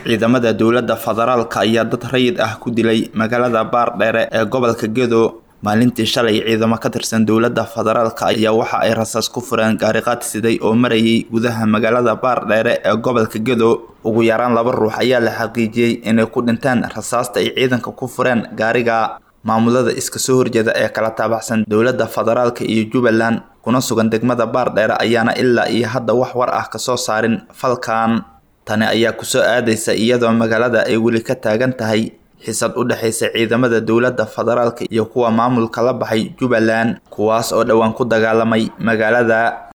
ciidamada dowladda federaalka ayaa dad rayid ah ku dilay magaalada baardheere ee gobolka gedo maalintii shalay ciidamo ka tirsan dowladda federaalka ayaa waxa ay rasaas ku fureen gaariqaad siday oo marayay gudaha magaalada baardheere ee gobolka gedo ugu yaraan laba ruux ayaa la xaqiijiyey inay ku dhinteen rasaasta ay ciidanka ku fureen gaariga maamulada iska soo horjeeda ee kala taabacsan dowladda federaalka iyo jubbaland kuna sugan degmada baardheere ayaana ilaa iyo hadda wax war ah kasoo saarin falkan tani ayaa kusoo aadaysa iyadoo magaalada ay weli ka taagan tahay xisad u dhexaysa ciidamada dowladda federaalka iyo kuwa maamulka la baxay jubbaland kuwaas oo dhowaan ku dagaalamay magaalada